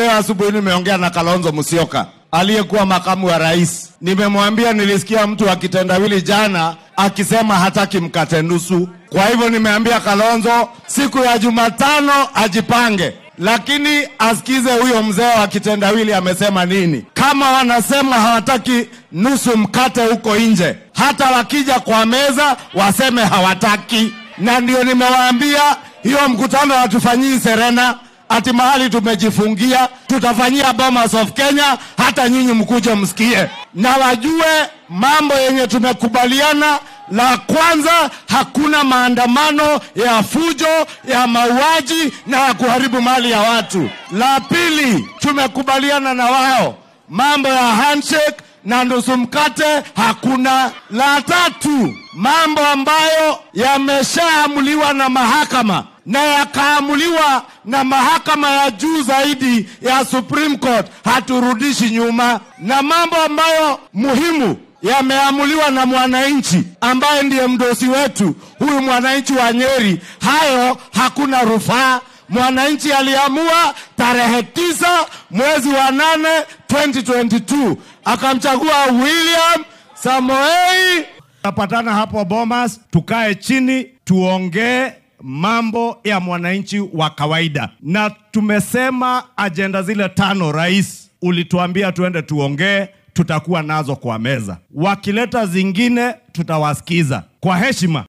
leo asubuhi nimeongea na Kalonzo Musyoka aliyekuwa makamu wa rais. Nimemwambia nilisikia mtu wa kitendawili jana akisema hataki mkate nusu. Kwa hivyo nimeambia Kalonzo siku ya Jumatano ajipange, lakini asikize huyo mzee wa kitendawili amesema nini. Kama wanasema hawataki nusu mkate huko nje, hata wakija kwa meza waseme hawataki. Na ndio nimewaambia hiyo mkutano hatufanyii Serena ati mahali tumejifungia, tutafanyia Bomas of Kenya, hata nyinyi mkuje msikie na wajue mambo yenye tumekubaliana. La kwanza, hakuna maandamano ya fujo, ya mauaji na ya kuharibu mali ya watu. La pili, tumekubaliana na wao mambo ya handshake na nusu mkate hakuna. La tatu, mambo ambayo yameshaamuliwa na mahakama na yakaamuliwa na mahakama ya juu zaidi ya Supreme Court, haturudishi nyuma, na mambo ambayo muhimu yameamuliwa na mwananchi ambaye ndiye mdosi wetu, huyu mwananchi wa Nyeri, hayo hakuna rufaa. Mwananchi aliamua tarehe tisa mwezi wa nane 2022 akamchagua William Samoei. Tapatana hapo Bomas, tukae chini tuongee mambo ya mwananchi wa kawaida, na tumesema ajenda zile tano rais ulituambia tuende tuongee, tutakuwa nazo kwa meza. Wakileta zingine tutawasikiza kwa heshima.